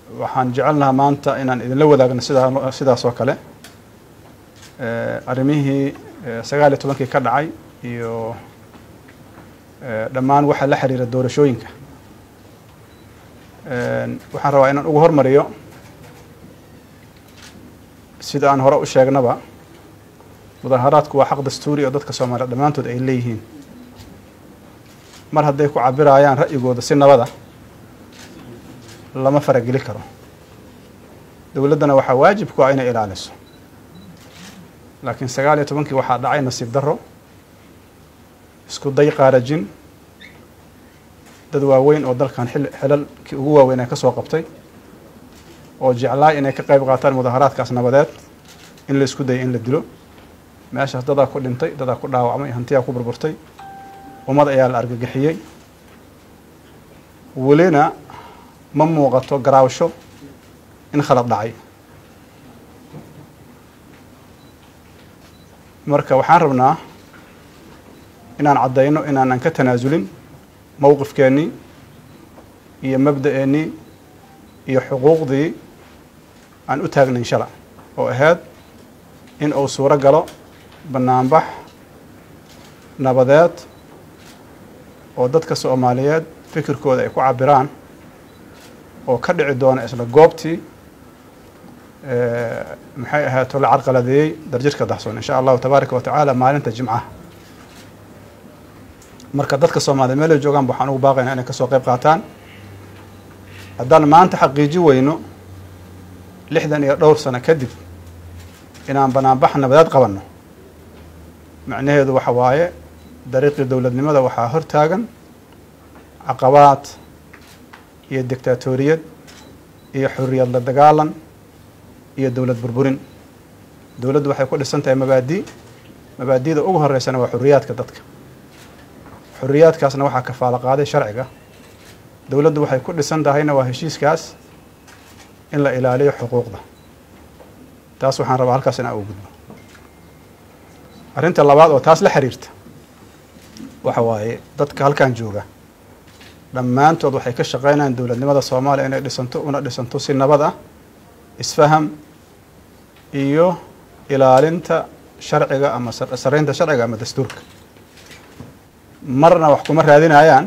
waxaan jecelnahaa maanta inaan idinla wadaagno sidaa sidaas oo kale arrimihii sagaal iyo tobankii ka dhacay iyo dhammaan waxa la xiriira doorashooyinka waxaan rabaa inaan ugu hormariyo sida aan hore u sheegnaba mudaharaadku waa xaq dastuuri oo dadka soomaaliya dhammaantood ay leeyihiin mar hadday ku cabirayaan ra'yigooda si nabada lama farageli karo dowladdana waxaa waajib ku ah inay ilaaliso laakiin sagaal iyo tobankii waxaa dhacay nasiib darro isku day qaarajin dad waaweyn oo dalkan xil xilalkii ugu waaweyn ay ka soo qabtay oo jeclaay inay ka qayb qaataan mudaharaadkaas nabadeed in la isku dayay in la dilo meeshaas dadaa ku dhintay dadaa ku dhaawacmay hantiyaa ku burburtay ummad ayaa la argagixiyey welina ma muuqato garaawsho in khalad dhacay marka waxaan rabnaa inaan caddayno inaanan ka tanaasulin mowqifkeennii iyo mabda'eennii iyo xuquuqdii aan u taagnayn shala oo ahayd in uu suuro galo bannaanbax nabadeed oo dadka soomaaliyeed fikirkooda ay ku cabiraan oo ka dhici doona isla goobtii maxay ahaato la carqaladeeyey darjirka daxsoon insha allahu tabaaraka wa tacaala maalinta jimcaha marka dadka soomaaliya meel ay joogaan waxaan ugu baaqaynaa inay kasoo qayb qaataan haddaan maanta xaqiiji weyno lixdan iyo dhowr sano kadib inaan banaanbax nabadeed qabanno macnaheedu waxa waaye dariiqii dowladnimada waxaa hor taagan caqabaad iyo dictaatoriyad iyo xuriyad la dagaalan iyo dowlad burburin dowladdu waxay ku dhisan tahay mabaadi mabaadida ugu horeysana waa xuriyaadka dadka xuriyaadkaasna waxaa kafaalo qaaday sharciga dowladdu waxay ku dhisan tahayna waa heshiiskaas in la ilaaliyo xuquuqda taas waxaan rabaa halkaas inaan ugu gudbo arrinta labaad oo taas la xiriirta waxa waaye dadka halkan jooga dhammaantood waxay ka shaqeynayaan dowladnimada soomaaliya inay dhisanto una dhisanto si nabad ah isfaham iyo ilaalinta sharciga ama saraynta sharciga ama dastuurka marna wax kuma raadinayaan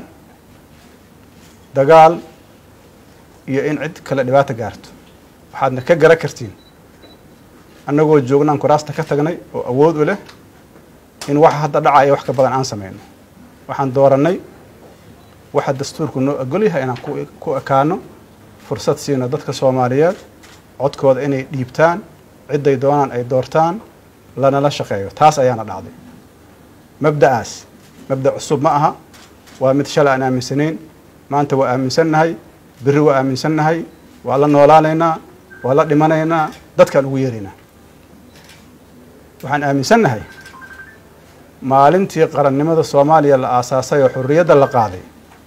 dagaal iyo in cid kale dhibaata gaarto waxaadna ka gara kartiin annagoo joognaan kuraasta ka tagnay oo awood u leh in waxa hadda dhacaya wax ka badan aan sameyno waxaan doorannay waxa dastuurku noo ogol yahay inaan ku ekaano fursad siino dadka soomaaliyeed codkooda inay dhiibtaan cidday doonaan ay doortaan lanala shaqeeyo taas ayaana dhacday mabda'aas mabda' cusub ma aha waa mid shalay aan aaminsanayn maanta waa aaminsannahay berri waa aaminsannahay waa la noolaanaynaa waa la dhimanaynaa dadkaan ugu yeeraynaa waxaan aaminsannahay maalintii qarannimada soomaaliya la aasaasay oo xurriyadda la qaaday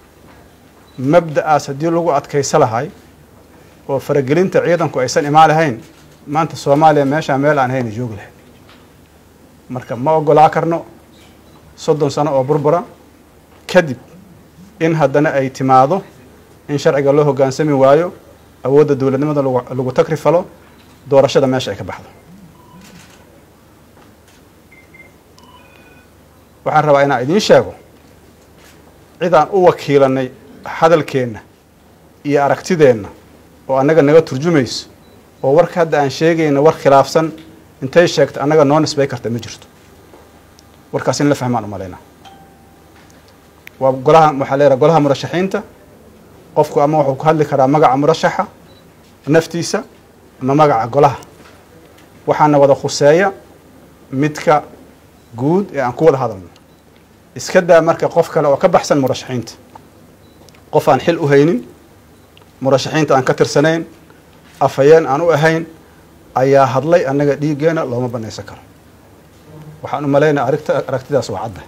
mabda'aas haddii lagu adkaysa lahay oo faragelinta ciidanku aysan imaan lahayn maanta soomaaliya meeshaa meel aan hayna joogi lahayn marka ma ogolaa karno soddon sano oo burbura kadib in haddana ay timaado in sharciga loo hoggaansami waayo awoodda dowladnimada lagu takri falo doorashada meesha ay ka baxdo waxaan rabaa inaan idiin sheego cidaan u wakiilanay hadalkeenna iyo aragtideenna oo annaga naga turjumayso oo warka hadda aan sheegayna war khilaafsan intay sheegta annaga noo nisbay karta ma jirto warkaas in la fahmaan u malaynaa waa golaha waxaa leedaha golaha murashaxiinta qofku ama wuxuu ku hadli karaa magaca murashaxa naftiisa ama magaca golaha waxaana wada khuseeya midka guud ee aan ku wada hadalno iska daa marka qof kale oo ka baxsan murashaxiinta qof aan xil u haynin murashaxiinta aan ka tirsanayn afhayeen aan u ahayn ayaa hadlay annaga dhiiggeena looma banaysan karo waxaan u malaynaya arigta aragtidaas waa cadda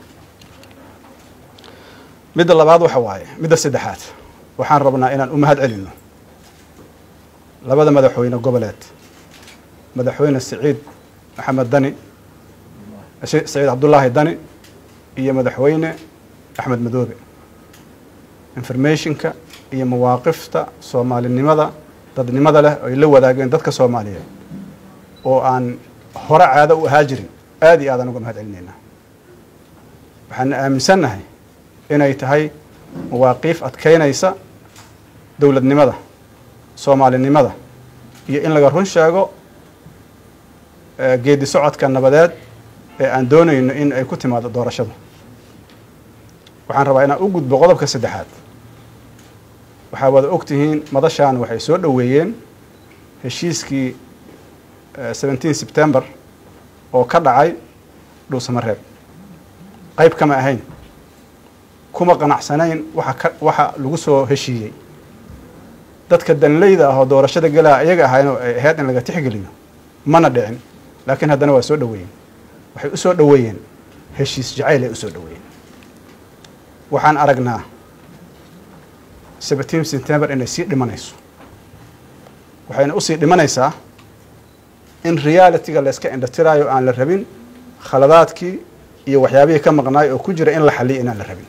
midda labaad waxa waaye midda saddexaad waxaan rabnaa inaan u mahad celinno labada madaxweyne goboleed madaxweyne siciid maxamed dani saciid cabdullaahi dani iyo madaxweyne axmed madoobe informationka iyo mawaaqifta soomaalinimada dadnimada leh ay la wadaageen dadka soomaaliyeed oo aan hore caado u ahaa jirin aada iyo aadaan uga mahad celinaynaa waxaana aaminsannahay inay tahay mawaaqiif adkeynaysa dowladnimada soomaalinimada iyo in laga run sheego geedi socodka nabadeed ee aan doonayno in ay ku timaado doorashada waxaan rabaa inaan u gudbo qodobka saddexaad waxaa wada og tihiin madashaan waxay soo dhoweeyeen heshiiskii seventeen september oo ka dhacay dhuusamareeb qayb kama ahayn kuma qanacsanayn waxa ka waxa lagu soo heshiiyey dadka danleyda ah oo doorashada galaa iyaga ahayn oo ay ahayd in laga tixgeliyo mana dhicin laakiin haddana waa soo dhoweeyeen waxay u soo dhoweeyeen heshiis jacayl ay usoo dhoweeyeen waxaan aragnaa seventeen september inay sii dhimanayso waxayna usii dhimanaysaa in realityga la yska indhatiraayo aan la rabin khaladaadkii iyo waxyaabihii ka maqnaay oo ku jira in la xaliyo inaan la rabin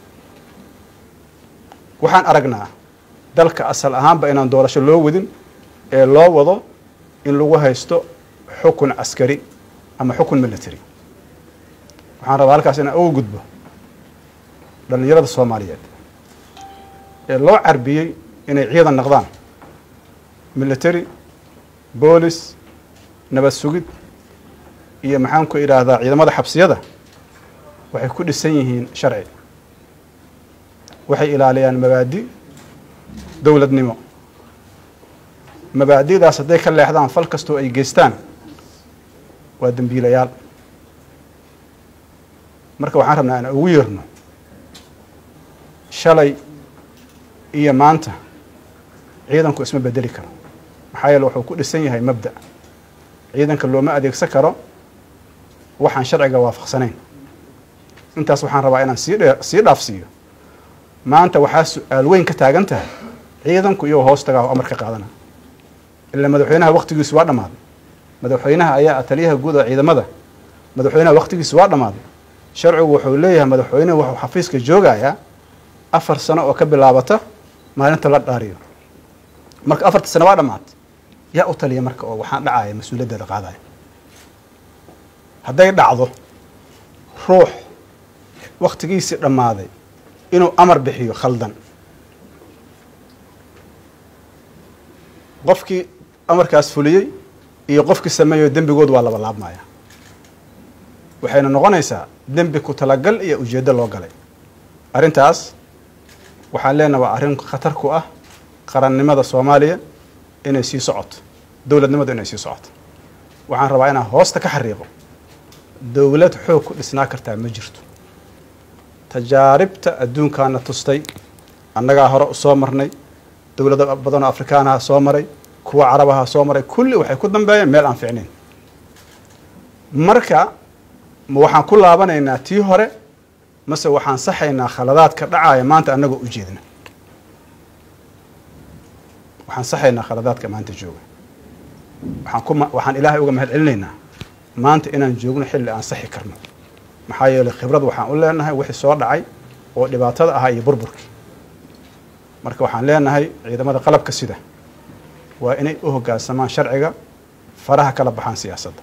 waxaan aragnaa dalka asal ahaanba inaan doorasho loo wadin ee loo wado in lagu haysto xukun caskari ama xukun military waxaan rabaa halkaas inaan uga gudbo dhallinyarada soomaaliyeed ee loo carbiyey inay ciidan naqdaan military boolis nabad sugid iyo maxaan ku idhaahdaa ciidamada xabsiyada waxay ku dhisan yihiin sharci waxay ilaaliyaan mabaadi dowladnimo mabaadi'daas hadday ka leexdaan fal kastoo ay geystaan waa dembiilayaal marka waxaan rabnaa inaan ugu yeerno shalay iyo maanta ciidanku isma bedeli karo maxaa yeele wuxuu ku dhisan yahay mabda ciidanka looma adeegsan karo waxaan sharciga waafaqsanayn intaas waxaan rabaa inaan sii dhe sii dhaafsiiyo maanta waxaa su-aal weyn ka taagan tahay ciidanku iyagoo hoos tagaa oo amar ka qaadana ilaa madaxweynaha waktigiisu waa dhammaaday madaxweynaha ayaa taliyaha guud oo ciidamada madaxweynaha waktigiisu waa dhammaaday sharcigu wuxuu leeyahay madaxweynuhu wuxuu xafiiska joogayaa afar sano oo ka bilaabata maalinta la dhaariyo marka afarta sano waa dhammaatay yaa u taliya marka oo waxaan dhacaya mas-uuliyaddeeda qaadaya hadday dhacdo ruux waktigiisii dhammaaday inuu amar bixiyo khaldan qofkii amarkaas fuliyey iyo qofkii sameeyo dembigood waa laba laabmaya waxayna noqonaysaa dembi ku talagal iyo ujeeddo loo galay arrintaas waxaan leenaha waa arrin khatar ku ah qarannimada soomaaliya inay sii socoto dowladnimadu inay sii socoto waxaan rabaa inaan hoosta ka xariiqo dowlad xoog ku dhisnaa kartaa ma jirto tajaaribta adduunkaana tustay annagaa hore soo marnay dowlado badan oo afrikaanaha soo maray kuwa carabaha soo maray kulli waxay ku dambeeyeen meel aan ficnayn marka ma waxaan ku laabanaynaa tii hore mase waxaan saxaynaa khaladaadka dhacaya maanta annagoo u jeedna waxaan saxaynaa khaladaadka maanta jooga waxaan ku waxaan ilaahay uga mahad celinaynaa maanta inaan joogno xilli aan saxi karno maxaa yeelay khibrad waxaan u leenahay wixii soo dhacay oo dhibaatada ahaa iyo burburkii marka waxaan leenahay ciidamada qalabka sida waa inay u hoggaansamaan sharciga faraha kala baxaan siyaasadda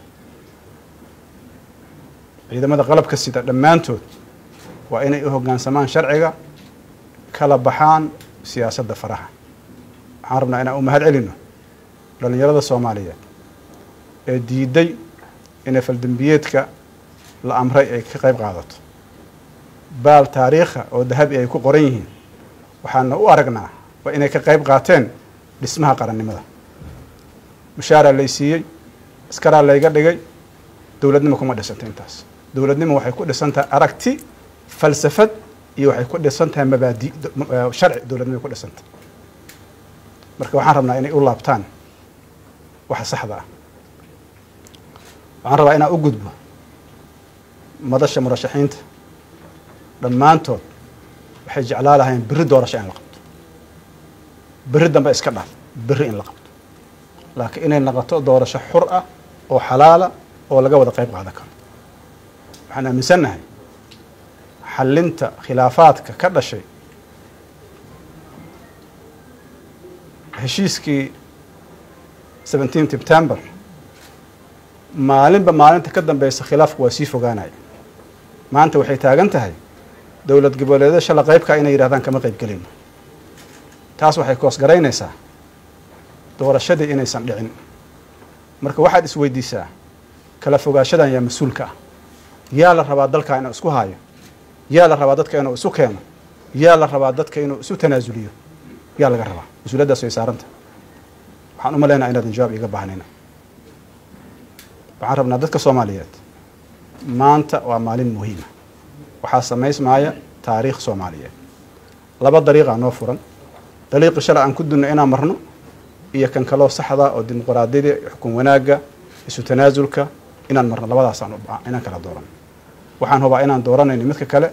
ciidamada qalabka sida dhammaantood waa inay u hoggaansamaan sharciga kala baxaan siyaasadda faraha waxaan rabnaa inaan u mahad celino dhallinyarada soomaaliyeed ee diiday inay faldembiyeedka la amray ay ka qayb qaadato baal taariikha oo dahabi ay ku qoran yihiin waxaana u aragnaa waa inay ka qayb qaateen dhismaha qarannimada mushaaraa lay siiyey askaraa layga dhigay dowladnimo kuma dhisanta intaas dowladnimo waxay ku dhisan tahay aragti falsafad iyo waxay ku dhisan tahay mabaadi sharci dowladnimo ku dhisantah marka waxaan rabnaa inay u laabtaan waxa saxda ah waxaan rabaa inaan u gudbo madasha murashaxiinta dhammaantood waxay jeclaa lahayn berri doorasho in la qabto berri dambe iska dhaaf berri in la qabto laakiin inay naqoto doorasho xur ah oo xalaala oo laga wada qayb qaadan karo waxaan aaminsannahay xallinta khilaafaadka ka dhashay heshiiskii seventeen september maalinba maalinta ka dambeysa khilaafku waa sii fogaanaya maanta waxay taagan tahay dowlad goboleedyada shala qaybka inay yidhahdaan kama qayb gelino taas waxay koosgaraynaysaa doorashadii inaysan dhicin marka waxaad isweydiisaa kala fogaashadan yaa mas-uulka ah yaa la rabaa dalka inuu isku haayo yaa la rabaa dadka inuu isu keeno yaa la rabaa dadka inuu isu tanaasuliyo yaa laga rabaa mas-uuliyaddaas way saaranta waxaan u maleynaha inaadan jawaab iiga baahnayna waxaan rabnaa dadka soomaaliyeed maanta waa maalin muhiima waxaa samaysmaaya taariikh soomaaliyeed laba dariiqaa noo furan dariiqi shalay aan ku dunno inaan marno iyo kan kaloo saxda oo dimuqraadiyada xukun wanaagga isu tanaasulka inaan marno labadaasaan inaan kala dooran waxaan hubaa inaan dooranayno midka kale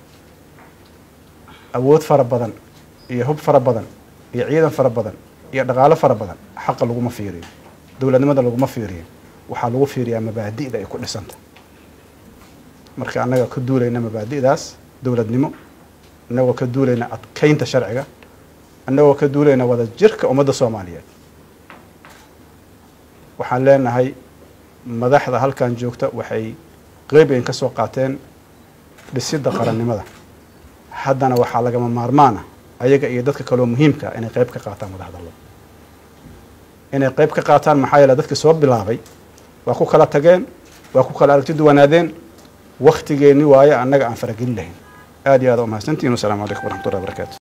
awood fara badan iyo hub fara badan iyo ciidan fara badan iyo dhaqaalo fara badan xaqa laguma fiiriyo dowladnimada laguma fiiriyo waxaa lagu fiiriyaa mabaadi'da ay ku dhisanta marka annaga ka duulayna mabaadi'daas dowladnimo annagoo ka duulayna adkaynta sharciga annagoo ka duulayna wada jirka ummadda soomaaliyeed waxaan leenahay madaxda halkan joogta waxay qeybayn ka soo qaateen dhisidda qarannimada haddana waxaa lagama maarmaana ayaga iyo dadka kaloo muhiimka inay qeyb ka qaataan wadahadallo inay qeyb ka qaataan maxaa yeele dadkii soo bilaabay waa ku kala tageen waa ku kala aragti duwanaadeen waktigeenni waaye annaga aan faragelin lahayn aad iyo aad umahadsantihin wasalaamu calaykum waraxmatullahi wabarakatu